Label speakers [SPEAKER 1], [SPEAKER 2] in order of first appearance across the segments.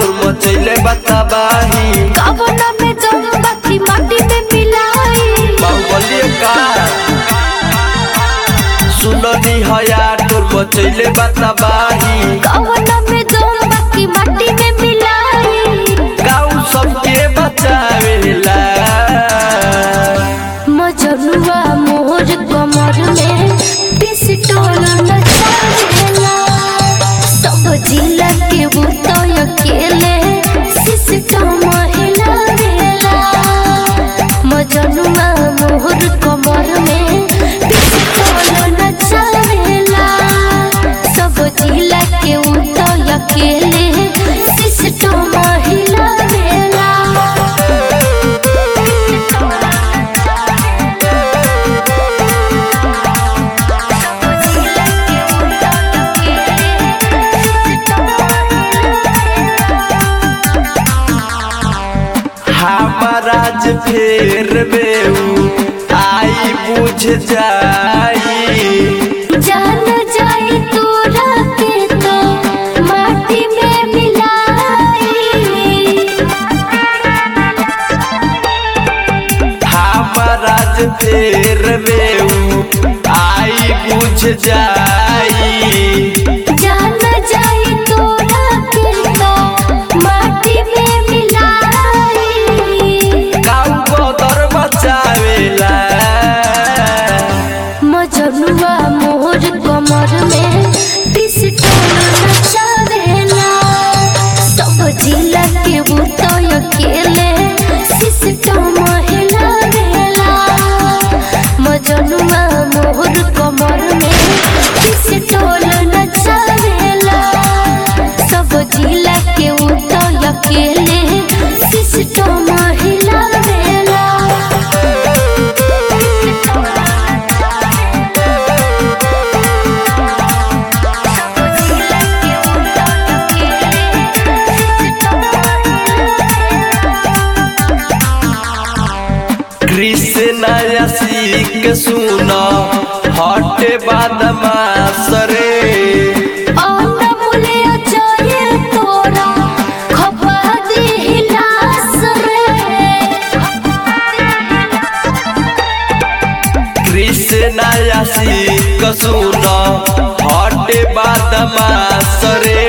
[SPEAKER 1] तोर मचैले बताबाही
[SPEAKER 2] कवना में जम बाकी माटी में मिलाई
[SPEAKER 1] बाहुबली का सुननी हया तोर मचैले बताबाही
[SPEAKER 2] कवना में जम बाकी माटी में मिलाई
[SPEAKER 1] गाँव सबके बचावेला
[SPEAKER 2] मजनुआ मोर कमर में पिस्टल नचावेला सब जिला के बुतय अकेले सिस्टम हिलावेला मजनुआ मोर कमर में पिस्टल नचावेला सब जिला के बुतय अकेले सिस्टम हिलावेला
[SPEAKER 1] हमाराज फेर में ऊ आई बुझ जाई
[SPEAKER 2] जान जाए तोरा के तो माटी में मिलाई
[SPEAKER 1] हमाराज फेर में ऊ आई बुझ जाई
[SPEAKER 2] जान जाए तोरा के तो माटी में मिलाई
[SPEAKER 1] गाँव बदर बचावेला
[SPEAKER 2] मजनुआ मोर कमर में पिस्टल नचावेला सब जिला के बुतय अकेले सिस्टम हिलावेला मजनुआ मोर कमर में पिस्टल नचावेला सब जिला के बुतय अकेले सिस्टम हिलावेला
[SPEAKER 1] कृष्ण सीख सुन हटे बदमाश रे
[SPEAKER 2] अनमोले अजय तोरा खपा दिलास रे
[SPEAKER 1] कृष्ण सीख सुन हटे बदमाश रे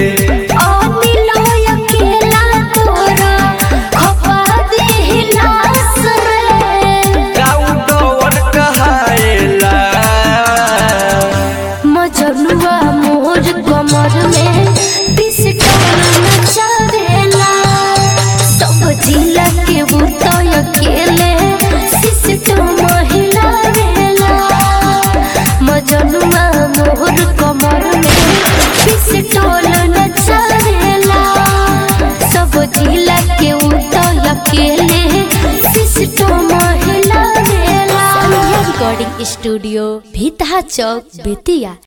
[SPEAKER 2] अनिलय अकेला तोरा खपा दिलास रे
[SPEAKER 1] गाउडवन कहाएला
[SPEAKER 2] मजनुआ मोर कमर में पिस्टल नचावेला सब जिला के बुतय अकेले सिस्टम हिलावेला मजनुआ मोर कमर में पिस्टल नचावेला सब जिला के बुतय अकेले सिस्टम हिलावेला रिकॉर्डिंग स्टूडियो भीतहा चौक बेतिया